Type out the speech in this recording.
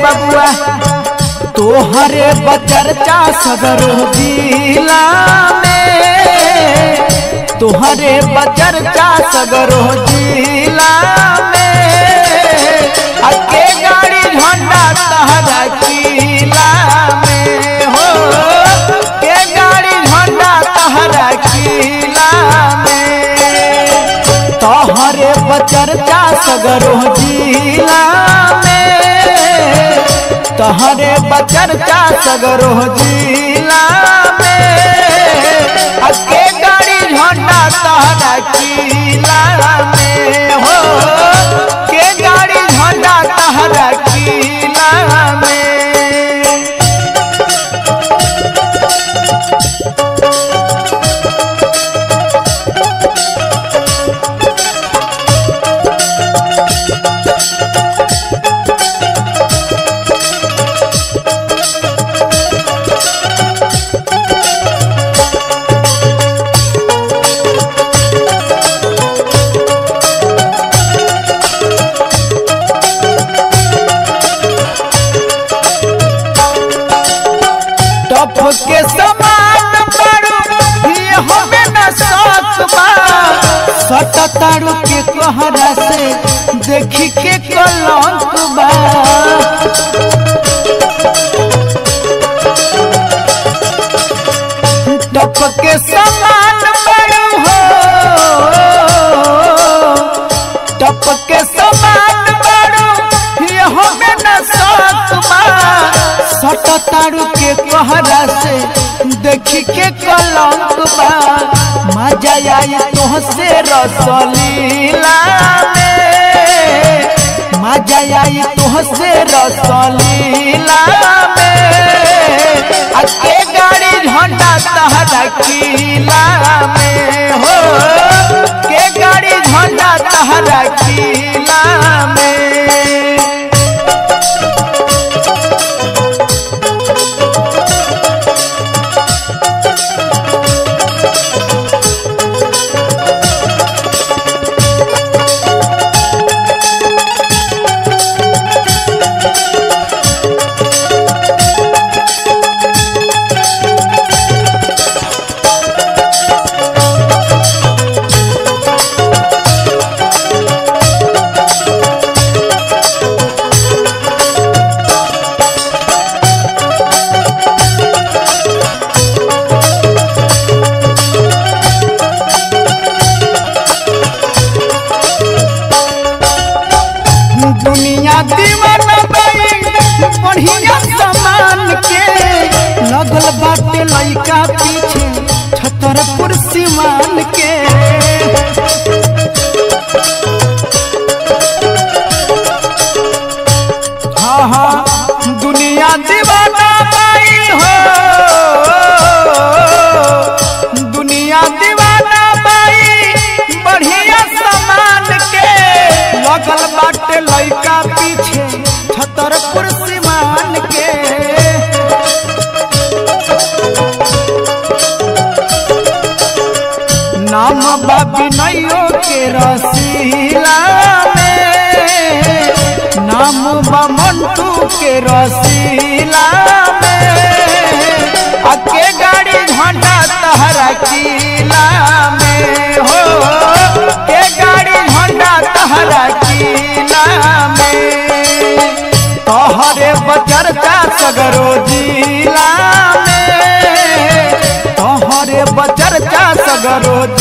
बबुआ तोहरे बचरचा सगरो जिला में तोहरे बचरचा सगरो जिला में अके गाड़ी झंडा तहरा किला में हो के गाड़ी झंडा तहरा किला में तोहरे बचरचा सगरो जिला में तोहरे बचरचा सगरो जिला में अके गाड़ी झंडा तहरा किला में हो के गाड़ी झंडा तहरा किला में टप के समान बड़ू ये हमें न साथ बा सट तारू के कहरा से देखी के कलंक बा टप के समान बड़ू हो टप के समान बड़ू ये हमें न साथ बा सट तारू के कहरा से देखी के कलंक बा मजा आई तोहसे रसलीला में मजा आई तोहसे रसलीला में अके गाड़ी झंडा तहरा किला में हो के गाड़ी झंडा तहरा किला में दुनिया दीवाना बाई बढ़िया सामान के लगल बाटे लइका पीछे छतरपुर सीमान के हाँ हाँ दुनिया दीवाना बाई हो दुनिया दीवाना बाई बढ़िया सामान के लगल बाटे लइका पीछे छतरपुर सीमान के नाम बाबी नैयो के रसीला में नाम बा मंटू के रसीला में अके गाड़ी झंडा तहरा किला में हो के गाड़ी झंडा तहरा किला में तोहरे बचरचा सगरो जिला में तोहरे बचरचा सगरो